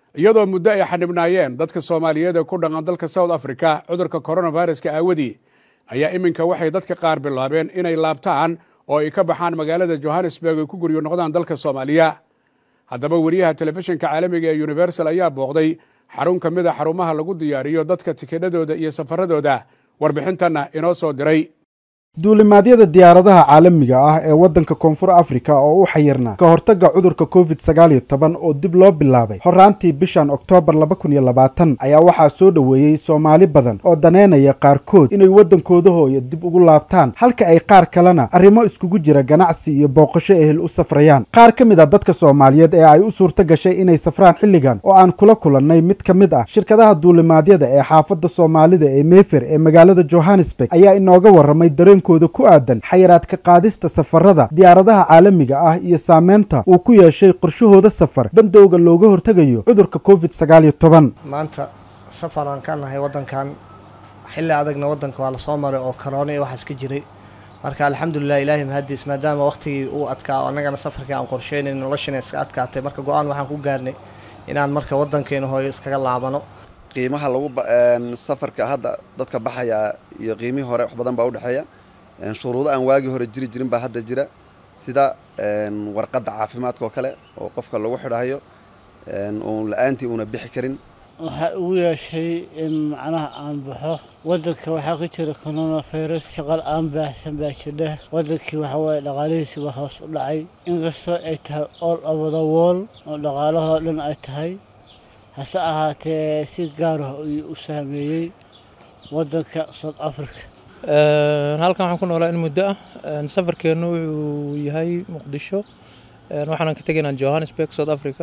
iyadoo muddo ay xanibnaayeen dadka soomaaliyeed ee ku dhaqan dalka south africa cudurka coronaviruska aawadii ayaa iminka waxay dadka qaar bilaabeen inay laabtaan oo ay ka baxaan magaalada johannesburg ay ku guryo noqdaan dalka soomaaliya haddaba weriyaha telefishinka caalamiga ee universal ayaa booqday xarun ka mid a xarumaha lagu diyaariyo dadka tikidhadooda iyo safaradooda warbixintanna inoo soo diray duulimaadyada diyaaradaha caalamiga ah ee waddanka koonfur afrika oo u xayirnaa ka hortagga cudurka covid sagaal iyo toban oo dib loo bilaabay horaantii bishan oktoobar laba kun iyo labaatan ayaa waxaa soo dhoweeyey soomaali badan oo daneynaya qaarkood inay waddankooda hooya dib ugu laabtaan halka ay qaar kalena arrimo iskugu jira ganacsi iyo booqasho ehel u safrayaan qaar ka mid a dadka soomaaliyeed ee ay u suurto gashay inay safraan xilligan oo aan kula kulannay mid ka mid ah shirkadaha duulimaadyada ee xaafadda soomaalida ee meefer ee magaalada johannesburg ayaa inooga warramay dareen kooda ku aadan xayiraadka qaadista safarada diyaaradaha caalamiga ah iyo saameynta uu ku yeeshay qorshahooda safar bandowga looga hortegayo cudurka covid sagaal iyo toban maanta safar aan ka nahay waddankan xilli adagna waddanka waa lasoo maray oo karoona iyo waxaas ka jiray marka alxamdulilah ilaahay mahadiis maadaama waqtigii uu adkaa annagana safarkii aan qorsheynayn noloshina iska adkaatay marka go-aan waxaan ku gaarnay inaan marka waddankeena hooyo iskaga laabano qiimaha lagu safarka hadda dadka baxaya iyo qiimihii hore wax badan baa udhexeeya shuruudo aan waagii hore jiri jirin baa hadda jira sida warqadda caafimaadka oo kale oo qofka lagu xidhayo uun la-aantii uuna bixi karin waxaa ugu yeeshay in macnaha aan baxo waddanka waxaa ka jira coronavirus shaqal aan baahsan baa jidha waddankii waxaa waaye dhaqaalihiisi baa hoos u dhacay inkastoo ay tahay all over the world oo dhaqaalahoo dhan ay tahay hase ahaatee si gaar ah ayuu u saameeyey waddanka south africa halkan waxaan ku noolaa in muddo ah safarkeennu wuxuu yahay muqdisho waxaanan ka tegaynaa johannesburg south africa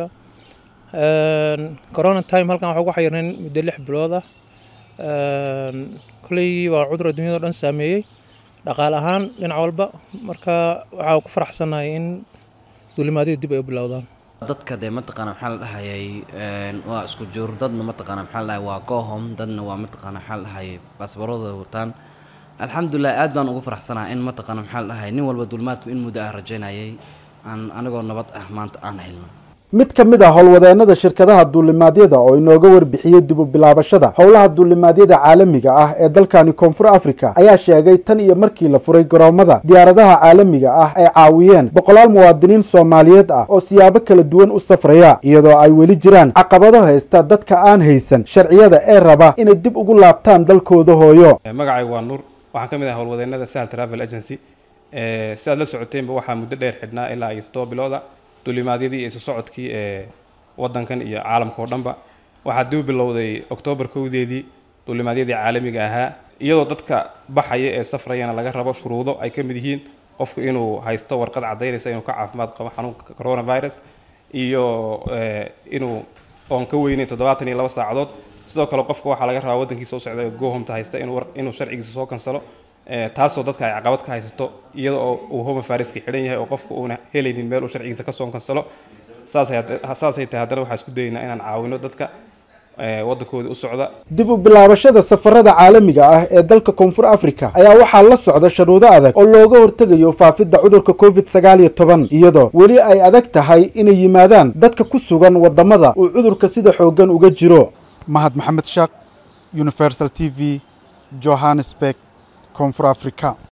corona time halkan waxaa ugu xayirnayn muddo lix bilood ah kolley waa cudur adduunyada o dhan saameeyey dhaqaale ahaan dhinac walba marka waxaa ku faraxsanahay in duulimaadyadu dib ay u bilowdaan dadka dee mataqaana maxaa la dhahayay waa isku juur dadna mataqaana maxaa la dhahay waa goohom dadna waa mataqaana maxaa la dhahayay baasbaroodooda wataan alxamdulilah aad baan ugu faraxsanaha in mataqaana maxaa la dhahay nin walba duulimaadku in muddo ah rajaynayay aan anigoo nabad ah maanta aan helno mid ka mid ah howlwadeennada shirkadaha duulimaadyada oo inooga warbixiyey dib u bilaabashada howlaha duulimaadyada caalamiga ah ee dalkani koonfur africa ayaa sheegay tan iyo markii la furay garoomada diyaaradaha caalamiga ah ay caawiyeen boqolaal muwaadiniin soomaaliyeed ah oo siyaabo kala duwan u safraya iyadoo ay weli jiraan caqabado haysta dadka aan haysan sharciyada ee raba inay dib ugu laabtaan dalkooda hooyo magacaygu waa nuur waxaan ka mid ahay howlwadeennada sahal travel agency si aad la socoteenba waxaa muddo dheer xidhnaa ilaa iyo toddoba bilooda duulimaadyadii iyo isu socodkii ee waddankan iyo caalamka oo dhanba waxaa dib u bilowday oktoobar kowdeedii duulimaadyadii caalamiga ahaa iyadoo dadka baxaya ee safrayana laga rabo shuruudo ay ka mid yihiin qofku inuu haysto warqad caddaynaysa inuu ka caafimaad qabo xanuunka coronavirus iyo inuu oon ka weyneyn toddobaatan iyo laba saacadood sidoo kale qofka waxaa laga rabaa waddankiisa u socda gohomta haysta inuu sharcigiisa soo kansalo taasoo dadka ay caqabad ka haysato iyada oo uu homa fariska xidhan yahay oo qofka uuna helaynin meel uu sharcigiisa kasoo kansalo saasay tahay haddana waxaa isku dayaynaa inaan caawino dadka waddankooda u socda dib u bilaabashada safarada caalamiga ah ee dalka koonfur africa ayaa waxaa la socda sharuudo adag oo looga hortegayo faafidda cudurka covid sagaal iyo toban iyadoo weli ay adag tahay inay yimaadaan dadka ku sugan waddamada uu cudurka sida xooggan uga jiro mahad maxamed shaaq universal t v johannesburg koonfur africa